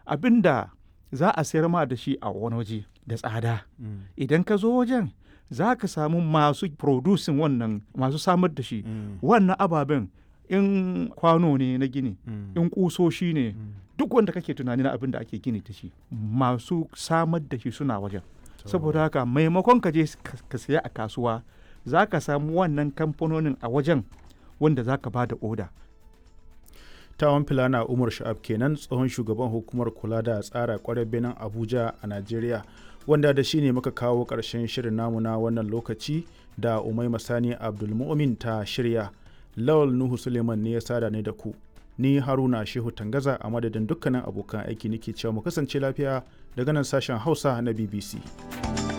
abin da za a sayar ma da shi a wani waje da tsada idan ka zo wajen za ka samu masu producing wannan masu samar da shi wannan ababen in kwano ne na gini in kusoshi ne duk wanda kake tunani na abin da ake gini da shi masu samar da shi suna wajen saboda haka maimakon ka je ka saya a kasuwa za ka samu wannan kamfanonin a wajen wanda za ka ba da oda tawon filana umar sha'ab kenan tsohon shugaban hukumar kula da tsara kwarar benin abuja a najeriya wanda da shi ne muka kawo ƙarshen shirin namu na wannan lokaci da umai masani abdulmumin ta shirya lawal nuhu suleiman ne ya sada ne da ku ni haruna shehu tangaza a madadin dukkanin abokan aiki nake cewa mu kasance lafiya daga nan sashen hausa na bbc